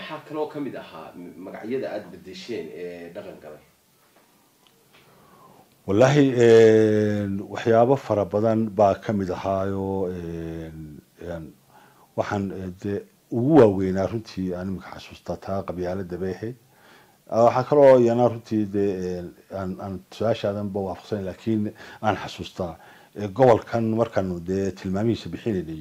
maxaa kaloo ka mid ahaa magacyada aada bedesheen ee dhaqan galay wallaahi waxyaabo fara badan baa ka mid ahaayo waxaan dee ugu waaweynaa runtii aan imika xasuustaa taa qabyaalada bay ahayd waxaa kaloo iyana runtii dee aan aan su-aashaadanba waafaqsan laakiin aan xasuustaa gobolkan markaanu dee tilmaamihiisa bixinaynay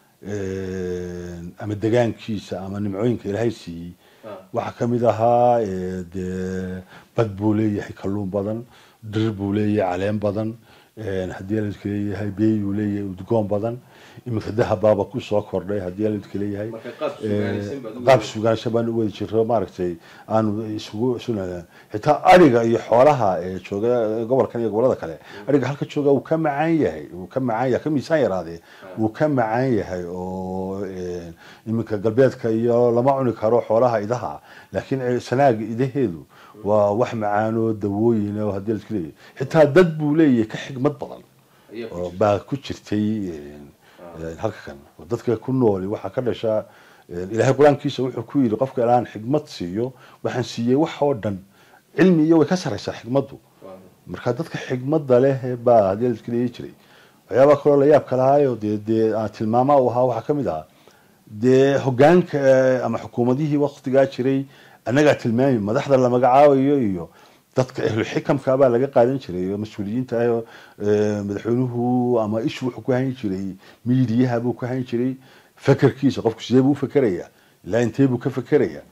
ama degaankiisa ama nimcooyinka ilaahay siiyey waxaa ka mid ahaa dee bad buu leeyahay kalluun badan dhir buu leeyahay caleen badan haddii ladka leeyahay beeyuu leeyahay udgoon badan iminka dahabaaba kusoo kordhay haddii ladka leeyahay qaab sugaansan baan u wadi jiro maaragtay aanu isugu isu xitaa ariga iyo xoolaha ee jooga gobolkan iyo gobolada kale ariga halka jooga wuu ka macaan yahay wuu ka macaan yahay ka miisaan yaraadee wuu ka macaan yahay oo iminka galbeedka iyo lama cuni karo xoolaha idaha laakiin sanaaga idaheedu waa wax macaanoo dawooyin oo haddii ladka leeyahay xitaa dad buu leeyahay ka xigmad badan oo baa ku jirtay halka kan dadka ku nooli waxaa ka dhashaa ilaahay qur-aankiisa wuxuu ku yidhi qofka ilaan xigmad siiyo waxaan siiyey wax oo dhan cilmi iyo way ka saraysaa xigmaddu marka dadka xigmadda leh baa haddii ladka leeyi jiray waxyaabaa kaloo la yaabka lahaayo dee dee aan tilmaama u ahaa waxaa ka mid ahaa dee hogaanka ama xukuumadihii waktigaa jiray annagaa tilmaami madaxda la magacaabayo iyo dadka ahlu xikamka baa laga qaadan jiray oo mas-uuliyiinta ah madaxweynuhu ama ishu wuxuu ku hayn jiray miidiyaha buu ku hayn jiray fakerkiisa qofku sidee buu u fekeraya ilaa intee buu ka fekeraya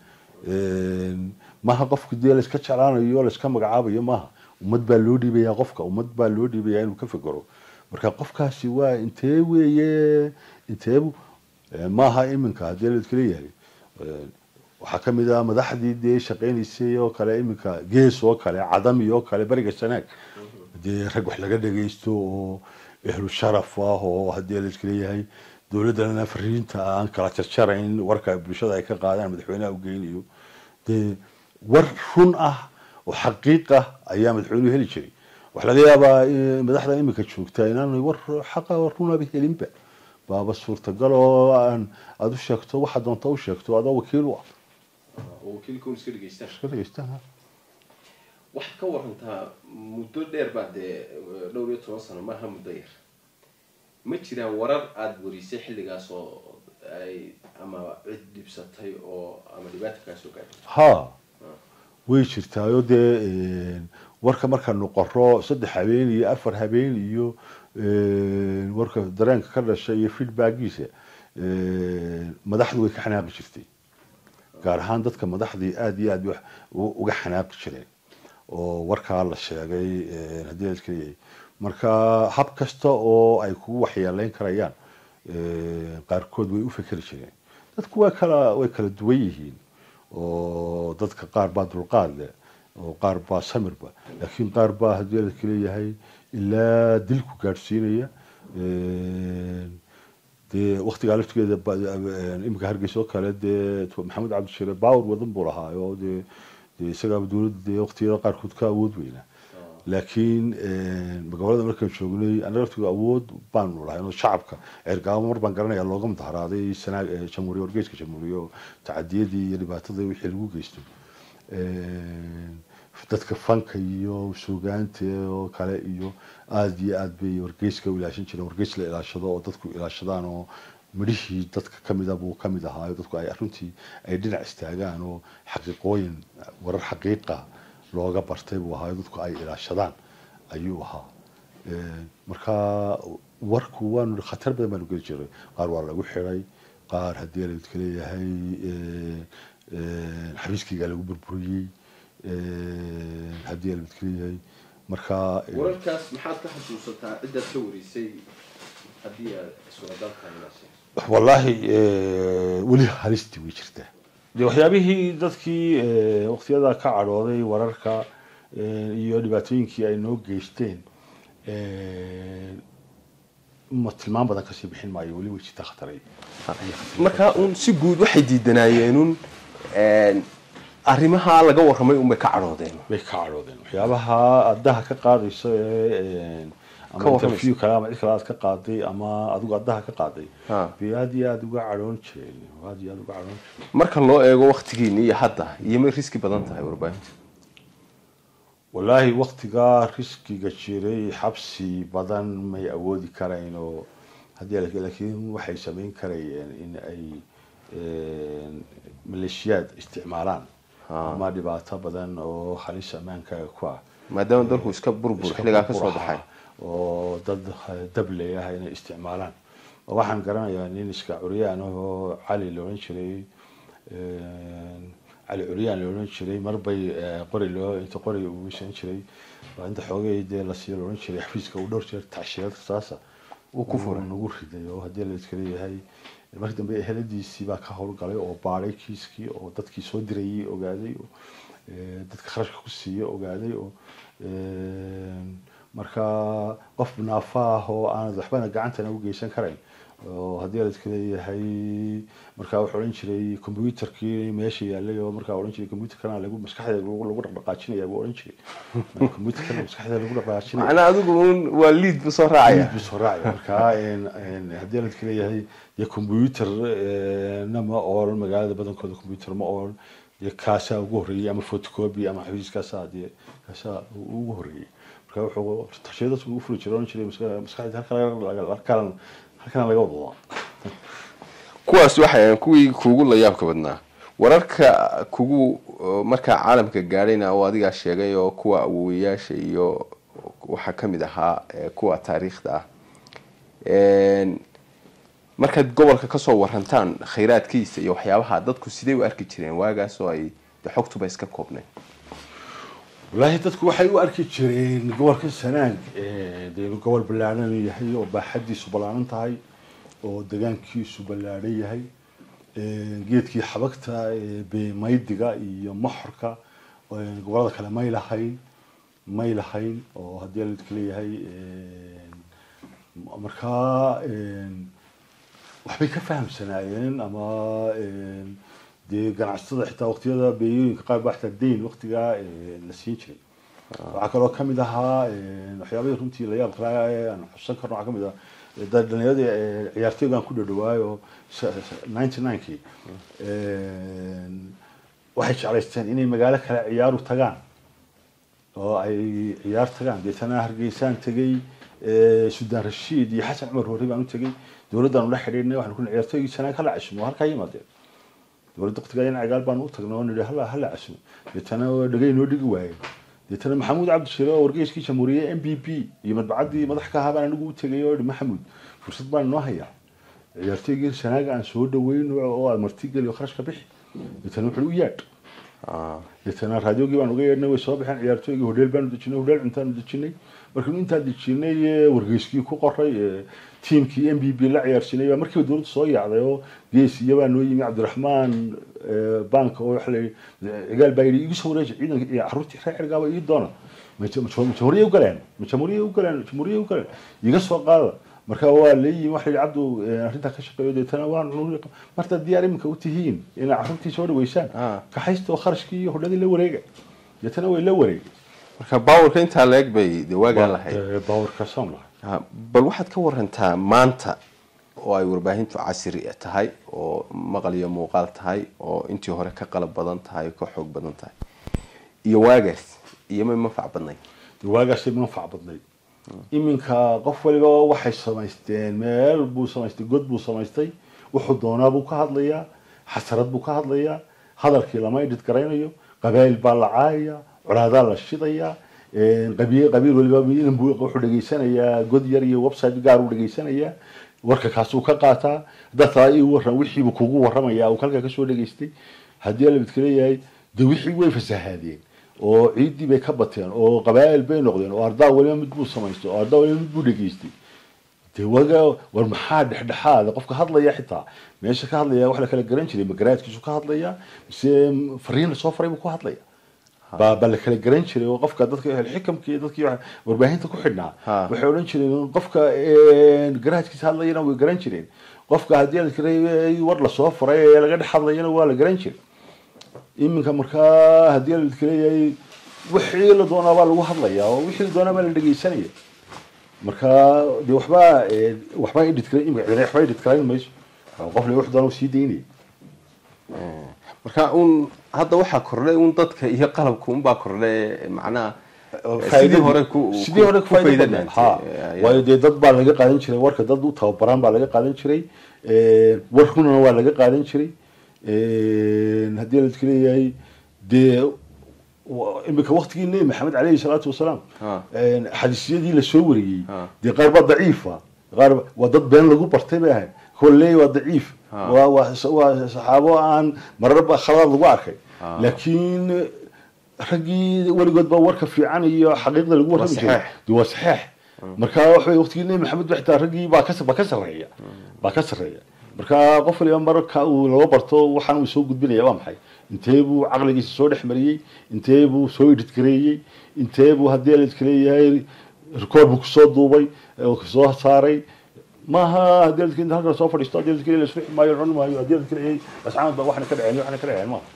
maaha qofku dee layska jeclaanayo layska magacaabayo maaha ummad baa loo dhiibaya qofka ummad baa loo dhiibaya inuu ka fekero marka qofkaasi waa intee weeye inteebu maaha iminka haddii ladka leeyahay waxaa ka mid ah madaxdii dee shaqaynaysay oo kale iminka gees oo kale cadami oo kale beriga sanaag dee rag wax laga dhagaysto oo ehlu sharaf ah oo haddii ladka leeyahay dowladdana fariinta aan kala jarjarayn warka bulshada ay ka qaadaan madaxweynaha u geynayo dee war run ah oo xaqiiq ah ayaa madaxweynuhu heli jiray waxaa laga yaabaa madaxda iminka joogta inaanay war xaqa runaba helinba baaba suurtagal oo aan aada u sheegto waxaa doonta u sheegto adoo wakiil u ah wakiilkun iska dhegeystaan iska dhegeystaan waxaad ka warantaa muddo dheer baa dee dhowr iyo toban sano maaha muddo yar ma jiraan warar aada warisay xilligaas oo ay ama cid dhibsatay oo ama dhibaata kaa soo gaadhay ha way jirtaayo dee warka markaanu qoro saddex habeen iyo afar habeen iyo warka dareenka ka dhashay iyo feedbackiisa madaxdu way ka xanaaqi jirtay gaar ahaan dadka madaxdii aada iyo aada uga xanaaqi jireen oo warkaa la sheegay haddii ladka leeyahay marka hab kasta oo ay kugu waxyeeleyn karayaan qaarkood way u fekeri jireen dadku waa kala way kala duwan yihiin oo dadka qaar baa dulqaad leh oo qaar baa samirba laakiin qaar baa haddii ladka leeyahay ilaa dilku gaadhsiinaya dee waktigaa laftigeeda iminka hargeysa oo kale dee maxamed cabdishire bawr wadan buu lahaa oo dee dee isagaaba dowladda dee waktiyada qaarkood ka awood weynaa laakiin gobolada markaan joognay anaga laftiga awood baanu lahay oo shacabka ceergaabo mar baan garanaya looga mudaharaaday sanaag jamhuuriya wargeyska jamhuuriya oo tacadiyadii iyo dhibaatada wixii lagu geysto dadka fanka iyo suugaanta oo kale iyo aada iyo aad bay wargeyska u ilaashan jireen wargeys la ilaashado oo dadku ilaashadaan oo midhihii dadka kamida buu kamid ahaayo dadku ay runtii ay dhinac istaagaan oo xaqiiqooyin warar xaqiiqa looga bartay buu ahaayo dadku ay ilaashadaan ayuu ahaa marka warku waanu khatar badan baanu geli jiray qaar waa lagu xiday qaar haddii ladka leeyahay xabiiskiigaa lagu burburiyey haddii ladka leeyahay marka wararkaas maxaad ka xasuusataa ciddaad ka warisay haddii aad suuragaltahay inaad sheegto wallaahi weli halistii way jirtaa de waxyaabihii dadkii waktiyada ka cadhooday wararka iyo dhibaatooyinkii ay noo geysteen ma tilmaan badan kasii bixin maayo weli way jirtaa khataray markaa uun si guud waxay diidanaayeennun arrimaha laga warramay unbay ka cadhoodeen bay ka cadhoodeen waxyaabaha addaha ka qaadaysa ee Ka ama warramaysa. interview kale ama cid kale aad ka qaaday ama adigu addaha ka qaaday Ha. bay aad iyo aad uga cadhoon jireen aad iyo aad uga cadhoon jireen marka loo eego waktigiini iyo hadda iyo may riski badan tahay warbaahinta wallaahi waktigaa riskiga jiray xabsi badan may awoodi karayn oo haddii la- laakiin waxay samayn karayeen in ay een, maleeshiyaad isticmaalaan Ha. ama dhibaato badan oo halis ammaankaaga ku ah maadaama dalku iska burbur iska xilligaa ka burbur soo baxay ahaa oo dad dable ah inay isticmaalaan oo waxaan garanayaa nin iska curyaan ah oo cali la odhan jiray een, cali curyaan la odhan jiray marbay eh, qori loo inta qori uu wisan jiray waa inta xoogay dee la siiyo la odhan jiray xafiiska uu dhowr jeer tacshirad saasa Uu ku furay. nagu riday oo haddii la iska leeyahay markii dambe eheladiisii baa ka howlgalay oo baadhay kiiskii oo dadkii soo dirayay ogaaday oo eh, dadka kharashka ku siiya ogaaday oo een, marka qof naafa ah oo aanad waxbana gacantana u geysan karayn oo haddii la iska leeyahay markaa wuxuu odhan jiray computerkii meesha yaalay oo markaa odhan jiray computerkana lagu maskaxda lagu lagu dhaqdhaqaajinaya buu odhan jiray computerkana maskaxda lagu dhaqdhaqaajinaya macnaa adigu un waa liid bu soo raacaya Liid buu soo raacaya marka een, een, haddii la iska leeyahay dee computer na ma ool magaalada badankooda computer ma ool dee kaasaa ugu horreeyey ama photocopy ama xafiiskaasaa dee kaasaa ugu horreeyey marka wuxuu tashiyadaas ugu furi jiray oran jiray maska- maskaxda halkan laga- halkan halkan laga wada kuwaas waxay ahayn kuwii kuugu la yaabka badnaa wararka kugu uh, markaa caalamka gaadhayna oo adigaa sheegay oo kuwa awowayaasha iyo waxaa ka mid ahaa eh, kuwa taariikhda ah Een, markaad gobolka kasoo warantaan khayraadkiisa iyo waxyaabaha dadku sidee u arki jireen waagaas oo ay de xogtuba iska koobnayd wallaahi dadku waxay u arki jireen gobolka sanaag ee, dee inuu gobol ballaaran yahay oo baaxadiisu ballaaran tahay oo degaankiisu ballaaran yahay ee, geedkii xabagta ee, beemaydiga iyo moxorka ee, gobolada kale may lahayn may lahayn oo haddii la idka leeyahay een, markaa een, waxbay ka fahamsanaayeen ama een, dee ganacsatada xitaa waqtiyada beeyooyinka qaar baa xitaa deyn waqtigaa een, la siin jiray waxaa kaloo kamid ahaa een, waxyaabihii runtii la yaab kalaa ee aan xusan karno waxaa kamid ah da- dhalinyarada ee, ciyaartooyga aan ku dhadhawaayo ninety ninekii waxay jeclaysteen inay magaalo kale ciyaaru tagaan oo ay ciyaar tagaan deetana hargeysaan tegey ee, suldaan rashiid iyo xasan cumar horre baan u tegey dowladdaanu la xidhiidhnay waxaan ku nihi ciyaartooygii sanaa kala casumo halkaa yimaadeen dowladda waqtigaa in cigaal baan u tagnay oo nidhi hala hala casumo deetana dhagay noo dhigi waayeen deetana maxamuud cabdishire oo wargeyskii jamhuuriye m b p iyo madbacaddii madax ka ahaa baan anigu u tegay oo ihi maxamuud fursad baan inoo hayaa ciyaartooygii sanaaga aan soo dhaweyn oo aad martigeli oo kharashka bixi deetana wuxuu u yaadh deetana raadiogii baan uga yeedhnay way soo baxeen ciyaartooygii hodheel baanu dejinay hodheel cuntaanu dejinay markii intaan dejinay ee, wargeyskii ku qoray ee, tiimkii m b b la ciyaarsinay baa markiiba dowladda soo yaacday oo geesiya baa noo yimi cabdiraxmaan ee, banka oo waxa la yidhi cigaal baa yidhi igu soo wareeji ciidanka iyo carruurtii reer cirgaaba ii doona ma ja- ma ja- ma jamhuuriyay u galeen ma jamhuuriyay u galeen jamhuuriyay u galeen iga soo qaada marka waa leeyihin waxa la yidhi cabdu ee, arrintaa ka shaqeeyo deetana waan marta diyaar iminka u tihiin inay carruurtii soo dhaweysaan Ah. kaxaysta oo kharashkii iyo hodhadii la wareega deetana way la wareegay marka baawarka intaa leeg bay de waagaan lahayd Ee, baawarka soon lahay Ha, bal waxaad ka warantaa maanta oo ay warbaahintu casri tahay oo maqal iyo muuqaal tahay oo intii hore ka qalab badan tahay ka xoog badan tahay iyo waagaas iyo may manfac badnayd dee waagaasay manfac badnayd iminka qof waliba waxay samaysteen meel buu samaystay god buu samaystay wuxuu doonaa buu ka hadlayaa xasarad buu ka hadlayaa hadalkii lama idhid garaynayo qabaayil baa la caayaya colaadaa la shidayaa een, qabiil qabiil waliba inan buu wuxuu dhegaysanayaa god yar iyo website gaar uu dhegaysanayaa warka kaasuu ka qaataa haddaad taa ii waran wixiibuu kugu warramaya uu halkaa kasoo dhegaystay haddii alabidka leeyahay dee wixii way fasahaadeen oo ciiddii bay ka bateen oo qabaa'il bay noqdeen oo ardaa waliba mid buu samaystay oo ardaa waliba mid buu dhegaystay dee waga war maxaa dhexdhexaada qofka hadlaya xitaa meesha ka hadlaya wax la kala garan jiray ma garaadkiisu ka hadlaya mise fariin lasoo faray buu ku hadlaya baa baa la kala garan jiray oo qofka dadka xikamkii dadkii wax- warbaahinta ku xidhnaa Ha. waxay odhan jireen qofka een, garaadkiisa hadlayana way garan jireen qofka haddii la kala war lasoo faray ee laga dhex hadlayana waa la garan jiray iminka markaa haddii la kaleeyahay wixii la doonaa baa lagu hadlaya oo wixii la doonaa baa la dhegeysanaya marka dee waxbaa ee, waxbaa edit kale imika cidina waxbaa edit kalayn mayso qof le wax doona sii daynaya marka un hadda waxaa kordhay un dadka iyo qalabka unbaa kordhay macnaha sidii Faa'iidadii- hore ku sidii hore ku faa'iido faa'iido badnaan. dhaantay. Ha. Ayaa- waayo dee dad baa laga qaadan jiray warka dad u tababaraan baa laga qaadan jiray Ee, war runana waa laga qaadan jiray Ee, haddii la iska leeyahay dee wa- imika waqtigii nebi maxamed caleyhi salaatu wasalaam Ha. Ee, xadiisyadii lasoo wariyey Ha. dee qaar baa daciifa qaar ba- waa dad been lagu bartay bay ahayd kolley waa daciif Ha. waa waa waa saxaabo aan mararba khaladaad lagu arkay Ha. laakiin raggii weligood baa warka fiican iyo xaqiiqda lagu warrami jiray saxiix. dee waa saxiix marka waxa weye waqtigii nebi maxamed xitaa raggii baa ka baa ka sarreeya baa ka sarreeya marka qof waliba marka uu laga barto waxaan uu soo gudbinaya waa maxay intee buu caqligiisa soo dhex mariyey intee buu soo edit gareeyey intee buu haddii la iska leeyahay record buu kusoo duubay oo kusoo saaray maaha haddii la iska inta halkan soo fadhiisto haddii la iska leeyahay la isku maayo cun maayo haddii la iska leeyahay asxaabad baa waxna ka dhaceen waxna ka dhaceen maaha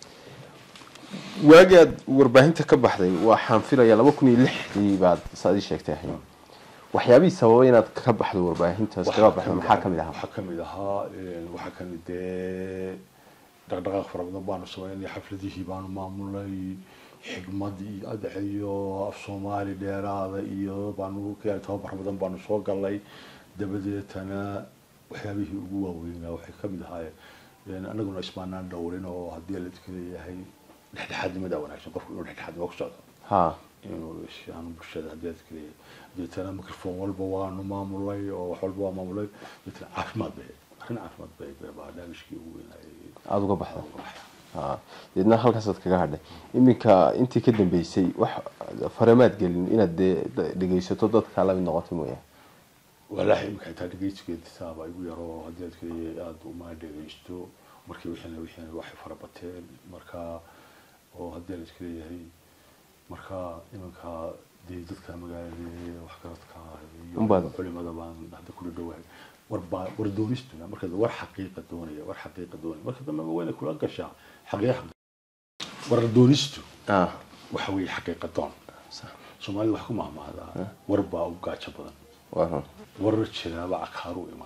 waagii aad warbaahinta ka baxday waxaan filayaa laba kun iyo lixdii baad saad ii sheegtay ahayd waxyaabihii sababay inaad ka baxdo warbaahintaas kaga baxdo maxaa ka mid ahaa waxaa kamid ahaa een, waxaa kamid dee dhaqdhaqaaq fara badan baanu sameynay xafladihii baanu maamulay xigmad iyo adax iyo af soomaali dheeraada iyo baanu keenay tababar badan baanu soo galnay dabadeetana waxyaabihii ugu waaweynaa waxay kamid ahaayeen anaguna ismaanaan dhowrin oo haddii la iska leeyahay dhexdhexaadnimada wanaagsan qofku inuu dhexdhexaadnimo ku socdo ha inuu aan bulshada haddii aad kaliya deetana microphone walba waanu maamulay oo wax walba waa maamulay deetana caafimaad bay arrin caafimaad bay bay barnaamijkii ugu weynayay aada uga baxday ha deedna halkaasaad kaga hadhay iminka intii ka dambeysay wax faramaad gelin inaad dee da- dhegaysato dadka la mid noqotay mooyaane walaahi imika xitaa dhegeysigeeda saaba igu yaro haddii aad kaliya aada uma dhegeysto markii wixiina wixiina waxay fara bateen marka oo haddii la iska leeyahay marka iminka dee dadka magaalada waxgaradka Unbaad- iyo culimada baan hadda kula dhowahay warbaa war doonistuna marka war xaqiiqa doonaya war xaqiiqa doonaya marka dambe wayna kula gashaa xaqiiqa war doonistu ah waxa weeye xaqiiqa doon soomaalida wax ku mahmahdaa war baa u gaajo badan waa run war jiraaba cakaaru iman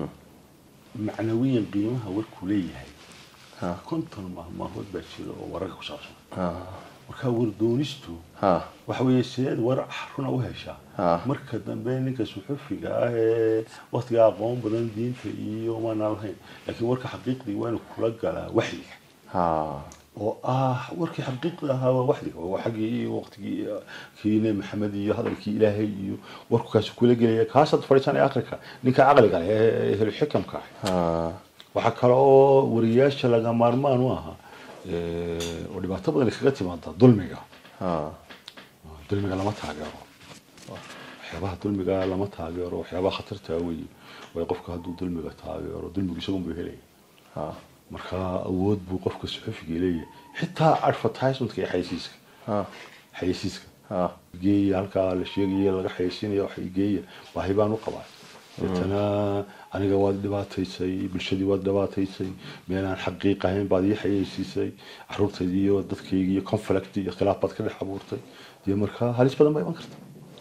macnawiyan qiimaha warkuu leeyahay ha konton mahmaahood baa jira oo wararka ku saabsan ha marka war doonistu ha waxa weeye sideed war runa u heshaa Ah. marka dambe ninka suxufiga ah ee waqtiga aqoon badan diinta iyo maanaan lahayn laakiin warka xaqiiqdii waa inuu kula galaa waxyiga ha oo ah warkii xaqiiqda ahaa waa waxyiga waa xaggii waqtigii kii nebi maxamed iyo hadalkii ilaahay iyo warku kaasi kula gelaya kaasaad fadhiisanaya akrika ninka caqliga leh ee ehlu xikamka ah ha waxaa kale oo wariyaasha laga maarmaan u ahaa ee, oo dhibaato badan kaga timaada dulmiga ha dulmiga lama taageero waxyaabaha dulmiga lama taageero waxyaabaha khatarta wey way qofka hadduu dulmiga taageero dulmigu isagun buu helaya ha marka awood buu qofka suxufiga leeyahay xitaa advertisementka iyo xayeysiiska ha xayeysiiska ha geeya halkaa la sheegaya laga xayeysiinaya wax geeya baahi baan u qabaa deetana aniga waad dhibaataysay bulshadii waad dhibaataysay meelaan xaqiiq ahayn baad ii xayeysiisay caruurtaydii iyo dadkaygii iyo conflict iyo khilaaf baad ka dhex abuurtay dee marka halis badan baa iman karta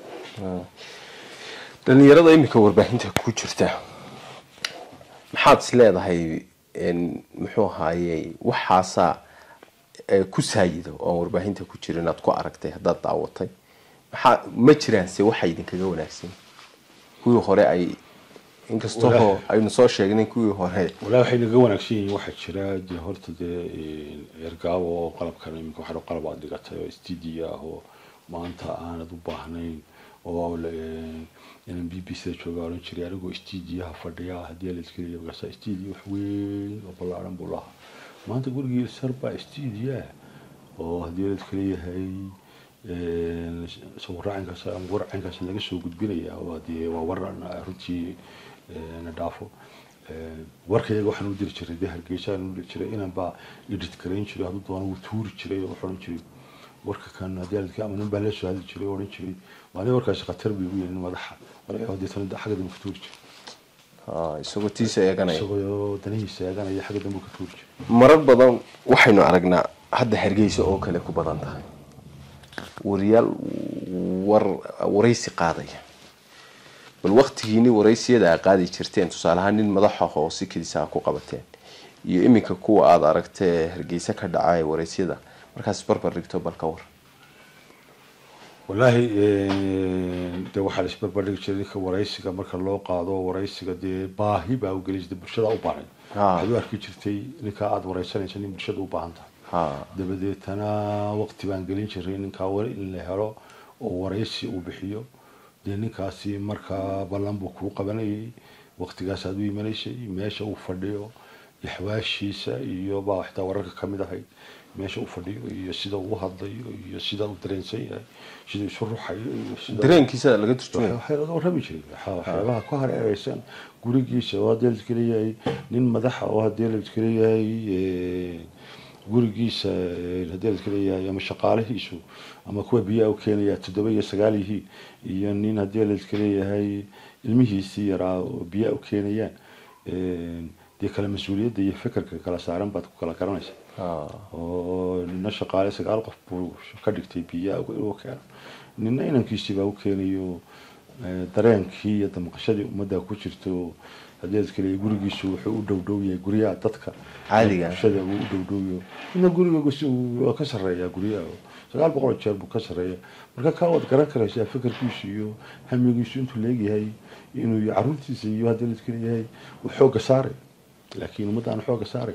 dhalinyarada iminka warbaahinta ku jirta maxaad is leedahay n muxuu ahaaye waxaasaa ee, ku saayido oon warbaahinta ku jirin inaad ku aragtay haddaad daawatay maxaa ma jiraanse waxa idinkaga wanaagsan kuwii hore ay inkastoo Walahi. aynu soo sheegnay kuwii hore walaa waxay naga wanaagsan yihiin waxaa jira dee horta dee ergaabo oo qalabkan iminka waxaa qalab aad dhigatay oo studio ah oo maanta aanad u baahnayn oo la- inaan b b c da jooga oran jiray anigoo studiyaha fadhiya haddii la iska leeyahay markaasa studio wax weyn oo ballaaran buu lahaa maanta gurigii sar baa studio ah oo haddii la iska leeyahay sawiraacinkaas ama warcaynkaas laga soo gudbinaya waa dee waa waran runtii eh, na dhaafo Eh, warkayaga waxaan u diri jiray dee hargeysaan u diri jiray inaan baa edit garayn jiray hadduu doono wuu tuuri jiray oo wuxuu odhan jiray warka kan haddii aladka ama nin baa la soo hadli jiray oo odhan jiray maalin warkaasi khatar bay ugu yeelin madaxa marka deetana xagga dambe ka tuuri jiray ha, isagoo tiisa eeganaya isagoo danihiisa eeganaya xagga dambe ka tuuri jiray marar badan waxaynu aragnaa hadda hargeysa oo kale ku badan tahay wariyaal war waraysi qaadaya bal waktigiini waraysiyada aa qaadi jirteen tusaale ahaan nin madaxa oo si kediisa ku qabateen iyo iminka kuwa aada aragtee hargeysa ka dhaca ee waraysyada markaas barbar dhigto bal ka war wallaahi dee waxaa la isbarbardhigi jiray ninka waraysiga marka loo qaado waraysiga dee baahi baa u geli jirtay bulshada u baahan waxaad u arki jirtay ninka aada waraysanaysa nin bulshada u baahan tahay ha dabadeetana waqti baan gelin jiray ninkaa wali in la helo oo waraysi uu bixiyo dee ninkaasi markaa ballan buu kuu qabanayay waqtigaasaad u imanaysay meesha uu fadhiyo iyo xawaashiisa iyo baa xitaa wararka ka mid ahayd meesha uu fadhiyo iyo sida uu hadlayo iyo sida uu dareensan yahay sida isu ruxayo iyo sida dareenkiisa laga turjumaya waxaa laga warrami jiray waxa- waxyaabaha ku hareereysan gurigiisa oo haddii la leeyahay nin madaxa oo haddii la leeyahay eh, gurigiisa eh, haddii la leeyahay ama shaqaalihiisu ama kuwa biyaha u keenaya toddoba iyo sagaal yihiin iyo nin haddii la leeyahay ilmihiisii yaraa oo biyaha u keenayaan eh, dee kala mas-uuliyadda iyo fikirka kala saaran baad ku kala garanaysa ha oo nina shaqaale sagaal qof buu ka dhigtay biyaha inuu keeno nina inankiisii baa u keenayo eh, dareenkii iyo damqashadii ummadda ku jirto haddii aad kale gurigiisu wuxuu u dhowdhow yahay guryaha dadka Caadiga ah. bulshada uu u dhowdhowyo ina gurigiisu waa ka sarreeyaa guryaha oo sagaal boqol oo jeer buu ka sarreeya marka kaa waad garan karaysaa fikirkiisu iyo hamigiisu intuu leegyahay inuu iyo caruurtiisa iyo haddii la kale yahay uu xoogga saaray laakiin ummadda aan xoogga saaray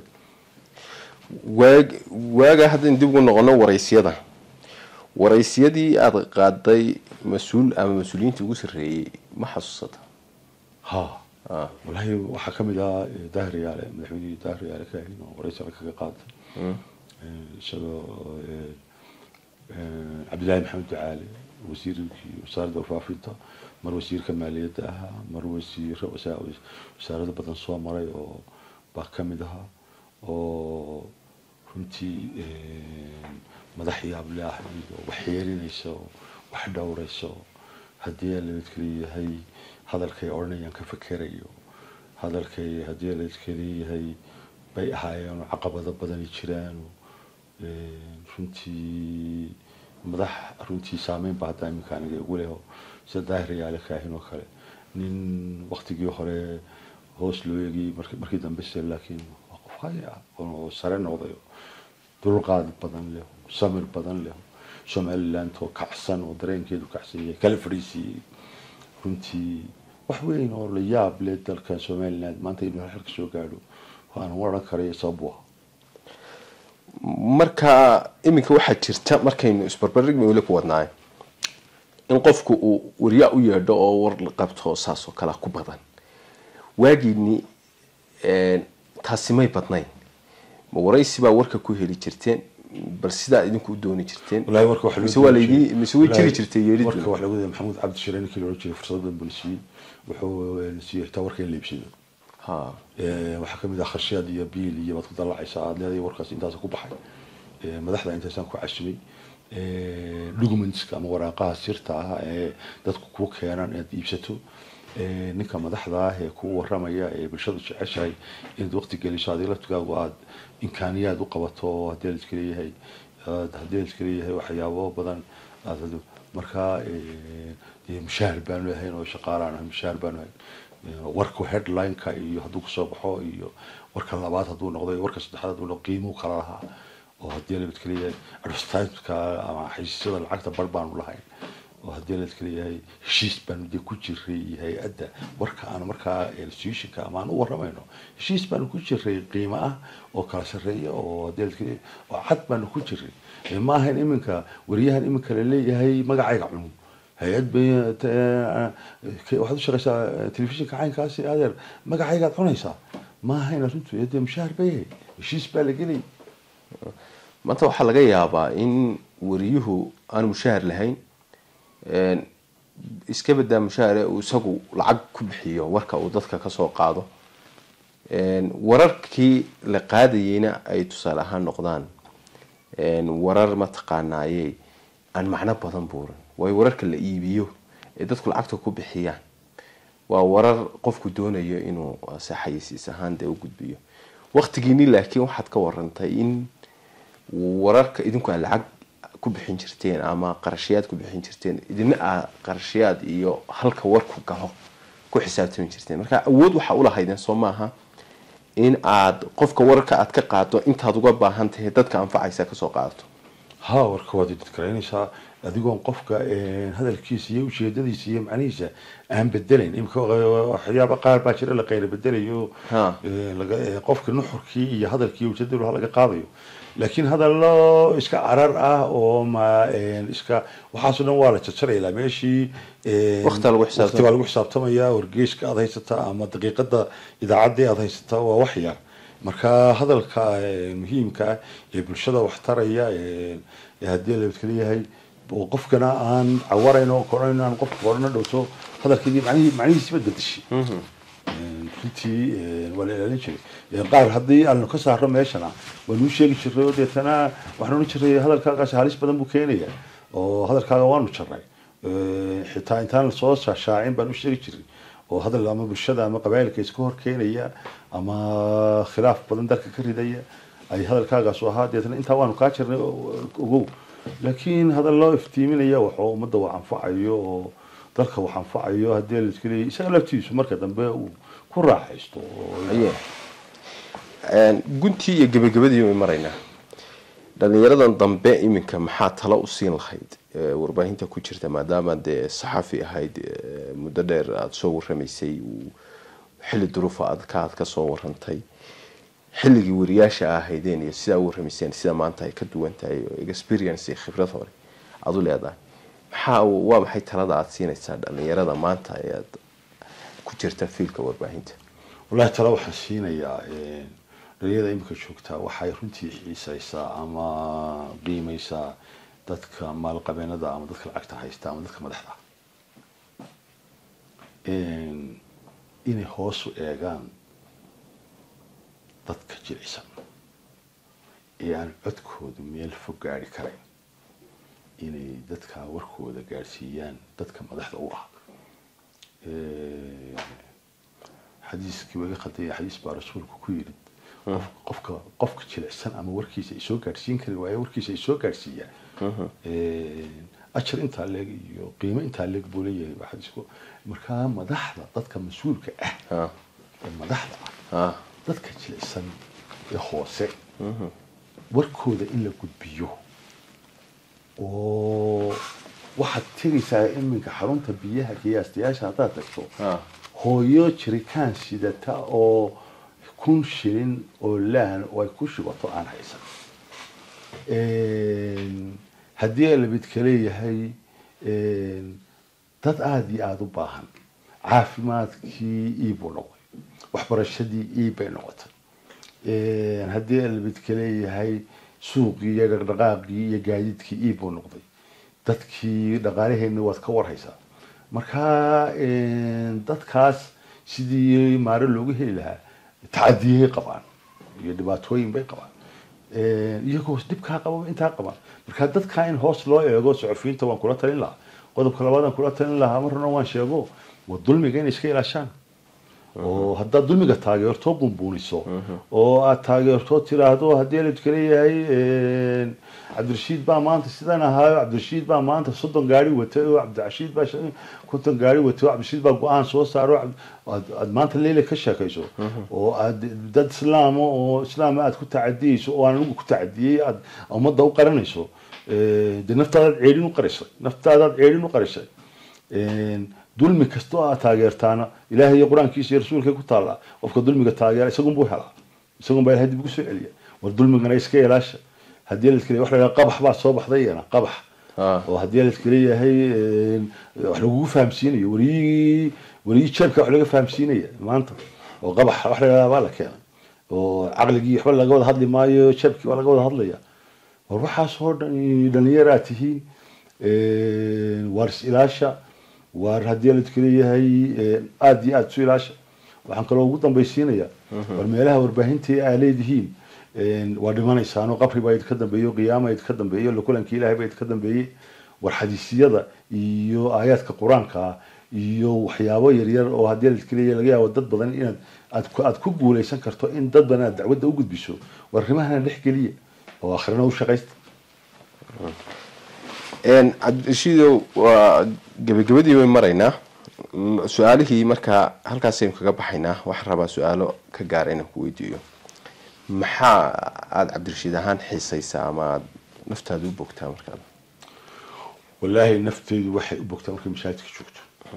waag waaga haddaynu dib ugu noqono waraysyada waraysyadii aada qaaday mas-uul ama mas-uuliyiintii ugu sarreeyey ma xasuusata ha Ah. wallaahi waxaa ka mid ah eh, daahir yaale madaxweynihii daahir yaale ka ahayn oo waraysi kaga qaatay Eh, isagoo eh, eh, cabdillaahi maxamed ducaale wasiirkii wasaaradda warfaafinta mar wasiirka maaliyadda ahaa mar wasiiro wasa- wasaarado badan soo maray oo baa ka mid ahaa oo runtii eh, madax yaab leh ah iyo wax yeelinaysa oo wax dhowraysa oo haddii laadkaleeyahay hadalkay odhanayaan ka fakerayo hadalkay haddii laadkaleeyahay bay ahaayeen oo caqabado badani jiraan oo, eh, runtii madax runtii saameyn ba hadda iminka aniga igu leho sida daahir yaale kaahin oo kale nin waktigii hore hoos loo eegayey markii markii dambe se laakiin waa qof haya ah oo sare noqday oo dulqaad badan leh samir badan leh somaliland oo kacsan oo dareenkeedu kacsan yahay kala fadhiisiiyey runtii wax weyn oo la yaab leh dalka somaliland maanta inuu xilka soo gaadho waan odhan karaya sabab u ah marka iminka waxaa jirta markaynu isbarbardhig weli ku wadnaay in qofku uu waryaa u yeedho oo war la qabto saas oo kale ku badan waagiini taasi may badnayn ma waraysi baa warka ku heli jirteen bal sidaa idinku u dooni jirteen wallaahi warka waxa mise waa laydin mise way jiri jirtay warka yeelidu wax lagu maxamuud cabdi shire ninkii la odhan jiray fursad badan buu na siiyey wuxuu eh, siiyey xitaa warka in la iibsado ha Eh, waxaa kamid ah kharshaad iyo biil iyo baad ku dallacaysa aad leedahay warkaas intaas ku baxay Eh, madaxda intaasaan ku casumay documentska ama waraaqaha sirta ah ee dadku ku keenan inaad iibsato Eh, ninka madaxda ah ee kuu waramaya ee bulshadu jeceshahay inaad waqti geliso adiga laftigaagu aad imkaaniyaad u qabato oo haddii la iska leeyahay aad- haddii la iska leeyahay waxyaabo badan aad markaa eh, dee mushaahar baanu lahayn oo shaqaalaan ahay mushaahar baanu lahayn warku headlineka iyo hadduu kusoo baxo iyo warka labaad hadduu noqdo iyo warka saddexaad hadduu noqdo qiimuu kala lahaa oo haddii la midka leeyahay advertisemeka ama xaysiisyada lacagta bar baanu lahayn oo haddii la midka leeyahay heshiis baanu dee ku jiray hay-adda warka aan markaa institutionka ama aan u waramayno heshiis baanu ku jiray qiimo ah oo kala sarreeya oo haddii la midka leeyahay oo cad baanu ku jiray Eh, ma ahayn iminka wariyahan iminka la leeyahay magacayga cunug hay-ad bay eh, ke- waxaad u shaqaysaa eh, telefishinka caynkaasi adeer magacaygaad cunaysaa ma ahayn arrintu dee mushaahar bay yahay heshiis baa la gelay maanta waxaa laga yaabaa in wariyuhu aan mushaahar lahayn een, iska badaa mushaahare uu isagu lacag ku bixiyo warka uu dadka kasoo qaado een, wararkii la qaadayeyna ay tusaale ahaan noqdaan een, warar mataqaanaaye aan macno badan buuran waayo wararka la iibiyo ee dadku lacagta ku bixiyaan waa warar qofku doonayo inuu se xayisiis ahaan dee u gudbiyo waqtigiini laakiin waxaad ka warantay in wararka idinku aad lacag ku bixin jirteen ama qarashayaad ku bixin jirteen idina aa qarashayaad iyo halka warku galo ku xisaabtami jirteen marka awood waxaa ulahaydeen soo maaha in aad qofka wararka aad ka qaado intaad uga baahan tahay dadka anfacaysa kasoo qaadato ha warka waad idkaraynaysaa adigoon qofka hadalkiisa iyo ujeedadiisa iyo macnihiisa aan bedelayn imika waxyaaba qaar baa jira la qayra bedelayo Ha. qofka nuxurkii iyo hadalkii ujeedadu laga qaadayo laakiin hadallo iska carar ah oo ma iska waxaasoo dhan waa la jarjaraya ilaa meeshii Waqti lagu xisaabtamaya. waqti baa lagu xisaabtamaya wargeyska aad haysataa ama daqiiqada idaacaddii aad haysataa waa wax yar marka hadalka eh, muhiimka ah ee bulshada wax taraya eh, ee haddii la leeyahay oo qofkana aan cawarayn oo koran aan qofka korana dhowto hadalkeedii macnihii macnihiisiba bedeshay runtii waa la ilaalin jiray Ee, qaar haddii aanu ka saarno meeshana waanu u sheegi jiray oo deetana waxaan odhan jiray hadalkaagaasi halis badan buu keenaya oo hadalkaaga waanu jarnay Ee, xitaa intaan soo shaashaacin baan u sheegi jiray oo hadal ama bulshada ama qabailka iska hor keenaya ama khilaaf badan dalka ka ridaya ay hadalkaagaas u ahaa deetana intaa waanu kaa jirnay oo- ogow laakiin hadal loo iftiiminaya waxuu ummadda wax anfacayo oo dalka wax anfacayo haddii la iska leeyahay isaga laftiisu marka dambe uu ku raaxaysto oo- aye guntii iyo gebagabadii way maraynaa dhalinyaradan dambe iminka maxaa talo u siin lahayd ee, warbaahinta ku jirta maadaama dee saxafi ahayd ee, muddo dheer aada soo waramaysay uu xilli duruufa adka aad ka soo warantay xilligii wariyaasha ahaydeen iyo sidaa u waramayseen sida maanta ay ka duwan tahay oo experience iyo khibrad hore aada u leedahay maxaa waa maxay talada aada siinaysaa dhalinyarada maanta ee aad ku jirta fiilka warbaahinta wallahi tala waxaan siinayaa een, dhalinyarada imika joogtaa waxay runtii xiisaysaa ama qiimaysaa dadka maalqabeenada ama dadka lacagta haysta ama dadka madaxda ah. Een, inay hoos u eegaan dadka jilicsan ee aan codkoodu meel fog gaari karayn inay dadka warkooda gaadhsiiyaan dadka madaxda u ah Ee, xadiiskii waga qadaya xadiis baa rasuulku ku yidhi qof- qofka qofka jilicsan ama warkiisa ay soo gaadhsiin kari waaye warkiisa ay soo gaadhsiiyaan ajar intaa leeg iyo qiimo intaa leeg buu leeyahay waa xadiisku markaa madaxda dadka mas-uulka ah ha ee madaxda ah ha dadka jilicsan ee hoose warkooda in la gudbiyo oo waxaad tegaysaa iminka xarunta biyaha qiyaastayaasha haddaad tagto ha hooyo jirikaan sidata oo kun shilin oo laan oo ay ku shubato aan haysan Een, haddii labidka leeyahay een, dad aada iyo aada u baahan caafimaadkii iibuu noqday waxbarashadii iibbay noqotay Een, haddii labidka leeyahay suuqii iyo dhaqdhaqaaqii iyo gaadiidkii iibbuu noqday dadkii dhaqaalaheenna waad ka warhaysaa marka een, dadkaas sidii maare loogu heli lahaa tacadiyay qabaan iyo dhibaatooyin bay qabaan Een, iyagoo dhibkaa qaba intaa qabaan marka dadkaa in hoos loo eego suxufiyiinta waan kula talin lahaa qodobka labaad aan kula talin lahaa marna waan sheego waa dulmiga inay iska ilaashaan oo haddaad dulmiga taageerto bunbuuniso oo aad taageerto tiraahdo haddii la leeyahay een, cabdirashiid baa maanta sidan ahaayo cabdirashiid baa maanta soddon gaari watay oo cabdirashiid baa shan- konton gaari watay oo cabdirashiid baa go-aan soo saaro Cabd- aad aad maanta leyle ka sheekayso oo aad dad islaama oo islaama aad ku tacadiyeyso oo aan anigu ku tacadiyey aad ummadda u qaranayso ee, dee naftaadaad ceelin u qarisay naftaadaad ceelin u qarisay Een, dulmi kasta oo aad taageertaana ilaahay iyo qur-aankiisa iyo rasuulka ku taallaa qofka dulmiga taageera isagunbuu helaa isagun baa ilahay dib ugu soo celiya war dulmigana iska ilaasha haddii la iska leeyahay wax la yidhaha qabax baa soo baxday iyana qabax Ah. oo haddii la iska leeyahay een, wax lagugu fahamsiinayo wariyii wariyii jeebka wax laga fahamsiinaya maanta oo qabax wax la yidhaha baa la keenay oo caqligii waxba laga wada hadli maayo jeebkii waa laga wada hadlaya war waxaas oo dhan dhallinyaraa tihiin een, waar is ilaasha waar haddii la iska leeyahay een, aad iyo aad isu ilaasha waxaan kaloo ugu dambaysiinayaa war meelaha warbaahintii aa leedihiin een, waa dhimanaysaanoo qabri baa idinka dambeeyo qiyaama idinka dambeeyo lakulankii ilaahay baa idinka dambeeyey war xadiisiyada iyo aayaadka qur-aanka ah iyo waxyaabo yaryar oo haddii la iska leeyahay laga yaabo dad badan inaad aad ku aad ku guuleysan karto in dad badan aad dacwadda u gudbiso war arrimahana dhex geliya oo akhrina u shaqaysta cabdirashiidow waa gebagabadii way maraynaa su-aalihii markaa halkaasaynu kaga baxaynaa waxaan rabaa su-aalo ka gaara inaan ku weydiiyo maxaa aada cabdirashiid ahaan xiisaysaa ama aada naftaada u bogtaa markaad wallaahi nafteydu waxay u bogtaa markay masaajidka joogto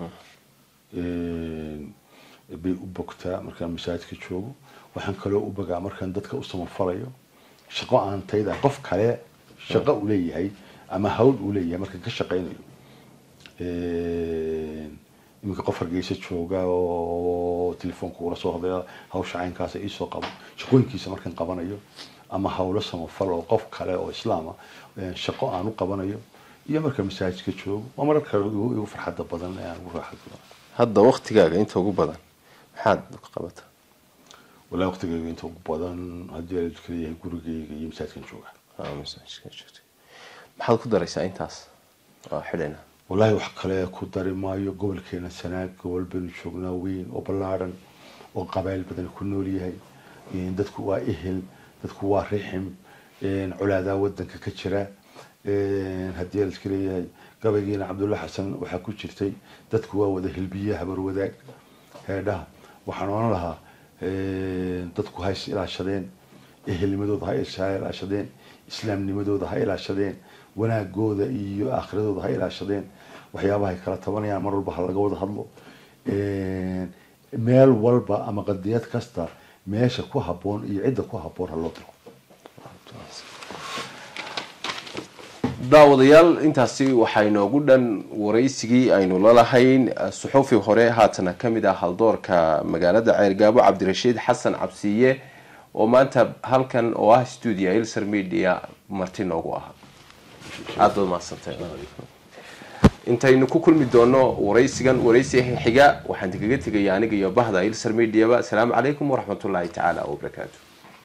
bay u bogtaa markaan masaajidka joogo waxaan kaloo u bogaa markaan dadka u samafalayo shaqo aan tayda qof kale shaqo uu leeyahay ama hawl uu leeyahay markaan ka shaqaynayo iminka qof hargeysa jooga oo telefoonka ula soo hadlaya hawsha caynkaasa iisoo qabo shaqooyinkiisa markaan qabanayo ama hawlo samafal oo qof kale oo islaama shaqo aan u qabanayo iyo marka masaajidka joogo waa marar kale igu farxadda badan ee aan ugu raaxad badan hadda waktigaaga inta ugu badan maxaad ka qabataa wallahi waqtigayga inta ugu badan haddii aan kala yahay gurigayga iyo masaajidkan jooga maxaad ku daraysaa intaas waa xidhayna wallahi wax kale ku dari maayo gobolkeena sanaag gobol baynu joognaa weyn oo ballaadhan oo qabaayil badan ku nool yahay dadku waa ehel dadku waa rixim colaadaa wadanka ka jira haddii la iska leeyahay gabaygiina cabdulla xasan waxaa ku jirtay dadku waa wada hilbiye habar wadaag heedhaha waxaan oran lahaa dadku ha is ilaashadeen ehelnimadooda ha ilaashadeen islaamnimadooda ha ilaashadeen wanaagooda iyo aakhiradooda ha ilaashadeen waxyaabaha ay kala tabanayaan mar walba ha laga wada hadlo meel walba ama qadiyad kasta meesha ku habboon iyo cidda ku habboon ha loo diro daawadayaal intaasi waxaa inoogu dhan waraysigii aynu lalahayn suxufi hore haatana kamid ah haldoorka magaalada ceergaabo cabdirashiid xasan cabsiye oo maanta halkan oo ah stuudio ilser media marti noogu ahaa aada baad mahadsantay intaynu ku kulmi doono waraysigan waraysi xiga waxaan kaga tegaya aniga iyo bahda ilser mediaba asalaamu calaykum waraxmatullaahi tacaala wabarakaatu